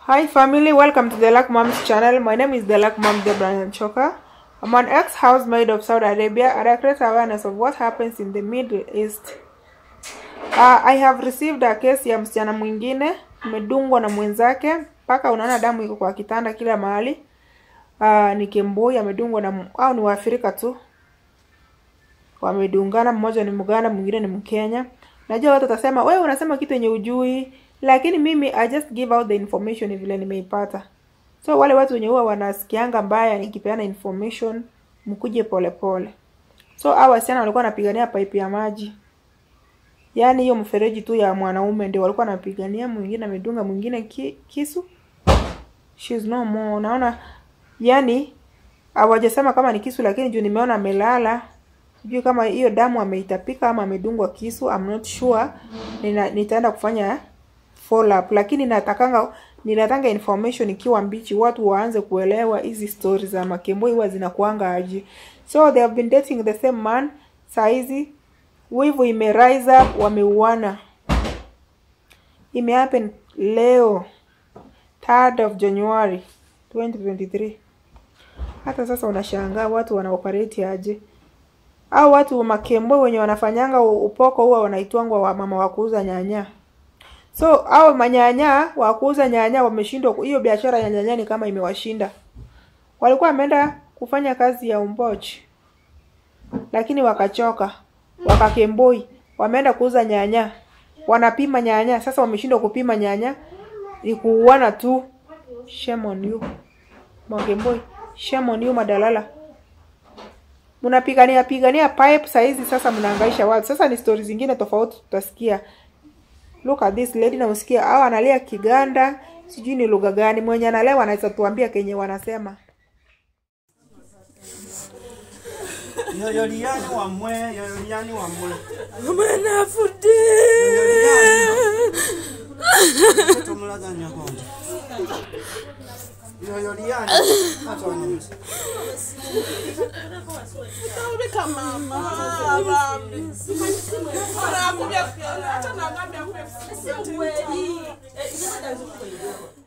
Hi family, welcome to the Luck Moms channel. My name is the Luck Mom Deborah Choka. I'm an ex-housemaid of Saudi Arabia and I create awareness of what happens in the Middle East. Uh, I have received a case ya msichana mwingine amedungwa na mwenzake mpaka unaona damu iko kwa kitanda kila mahali. Uh, ni Kemboi amedungwa na m- au ni Waafrika tu wamedungana, mmoja ni Muganda, mwingine ni Mkenya. Najua watu watasema wewe unasema kitu yenye ujui, lakini mimi I just give out the information vile nimeipata. So wale watu wenye huwa wanasikianga mbaya nikipeana information, mkuje polepole. So hao wasichana walikuwa wanapigania pipe ya maji, yaani hiyo mfereji tu ya mwanaume ndio walikuwa wanapigania. Mwingine amedunga mwingine ki, kisu, she's no more. Unaona, yani hawajasema kama ni kisu, lakini juu nimeona amelala, sijui kama hiyo damu ameitapika ama amedungwa kisu, I'm not sure. Nina, nitaenda kufanya follow up, lakini natakanga ninatanga information ikiwa mbichi, watu waanze kuelewa hizi stories za makemboi huwa zinakuanga aje. So they have been dating the same man, saa hizi wivu ime rise up, wameuana. Ime happen leo 3rd of January 2023. Hata sasa unashangaa watu wana operate aje? Au watu wa makembo wenye wanafanyanga u- upoko huwa wanaitwangwa wa mama wa kuuza nyanya. So au manyanya wa kuuza nyanya wameshindwa, ku- hiyo biashara ya nyanya ni kama imewashinda. Walikuwa wameenda kufanya kazi ya umbochi, lakini wakachoka, wakakemboi, wameenda kuuza nyanya, wanapima nyanya. Sasa wameshindwa kupima nyanya, ni kuuana tu. Shame on you Makemboi, shame on you madalala mnapigania pigania pipe saa hizi sasa mnahangaisha watu sasa ni stori zingine tofauti tutasikia look at this lady na usikia au analia kiganda sijui ni lugha gani mwenye analewa anaweza tuambia kenye wanasema yoyoliani wamwe yoyoliani wamwe Mwana fude. tomulaganya konje yoyoliani atwanyiza Taulika mama. Bambi. Anakuja kuona hata na ngamia kwa. Sio kweli.